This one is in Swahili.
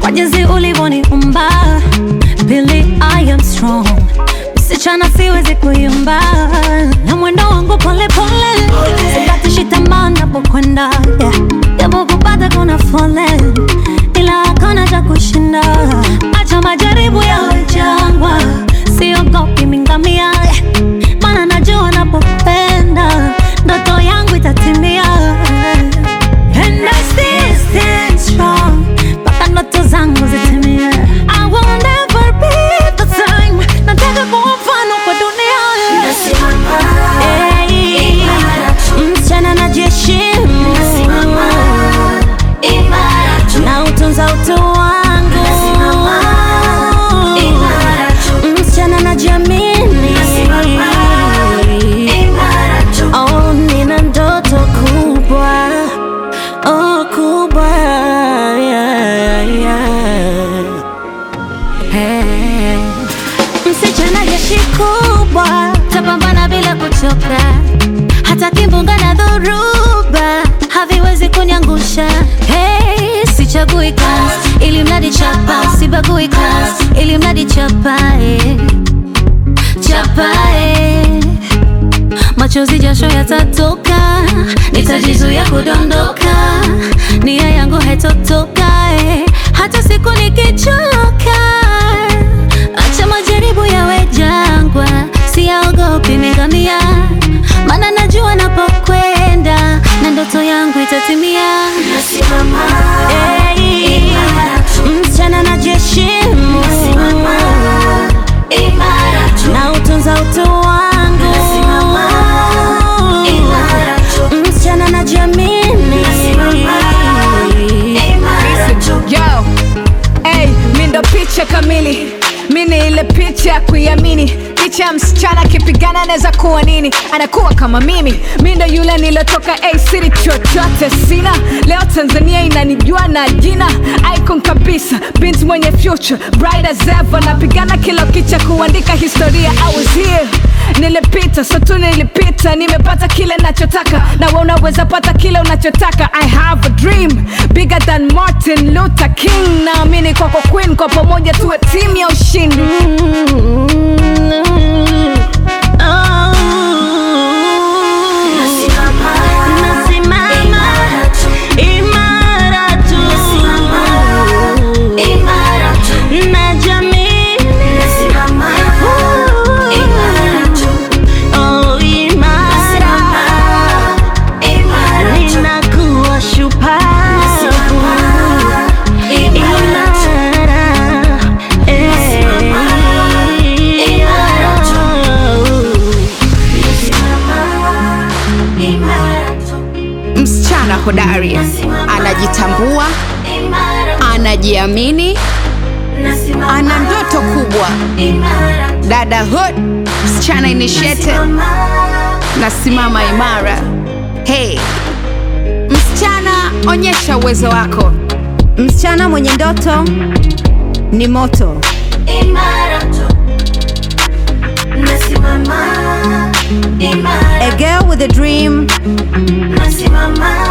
kwa jinsi ulivyoniumba. Pili, I am strong, msichana siwezi kuyumba, na mwendo wangu pole pole, sikatishi tamaa napokwenda, yeah. japo kupata kuna foleni, ila hakuna cha kushinda. Acha majaribu yawe jangwa, siogopi mingamia, maana najua napopenda ndoto yangu itatimia. And I still stand strong mpaka ndoto zangu zitimie. I will never be the same. Nataka kuwa mfano kwa dunia. Hey, msichana najiheshimu na utunza utu wangu. Msichana najiamini. Oh, nina ndoto kubwa, oh kubwa, yeah, yeah. Hey. Msichana jeshi kubwa, tapambana bila kuchoka, hata kimbunga na dhoruba haviwezi kuniangusha. Hey, sichagui kazi ili mradi chapa, sibagui kazi ili mradi chapa, eh. chapa eh. Machozi jasho yatatoka, nitajizuia kudondoka, nia yangu haitotoka eh, hata siku nikichoka. Acha majaribu yawe jangwa, siyaogopi mingamia, maana najua napokwenda na ndoto yangu itatimia. Hey, msichana najiheshimu na utunza utu wangu, msichana najiamini. Yo, hey, mi ndo picha kamili, mi ni ile picha ya kuiamini. Picha ya msichana akipigana anaweza kuwa nini, anakuwa kama mimi. Mi ndo yule nilotoka A city, chochote sina. Leo Tanzania inanijua na jina icon kabisa, binti mwenye future bright as ever, napigana kila kicha kuandika historia. I was here nilipita so tu nilipita nimepata kile nachotaka na wewe unaweza pata kile unachotaka i have a dream bigger than martin luther king naamini kwako queen kwa pamoja tuwe timu ya ushindi Nasimama imara tu, najiamini. Oh, imara. Ninakuwa shupavu. Imara. Eh. Msichana hodari anajitambua, anajiamini, ana ndoto kubwa. Dada hood, msichana initiated, nasimama imara. Hey, msichana, onyesha uwezo wako. Msichana mwenye ndoto ni moto. A girl with a dream Nasimama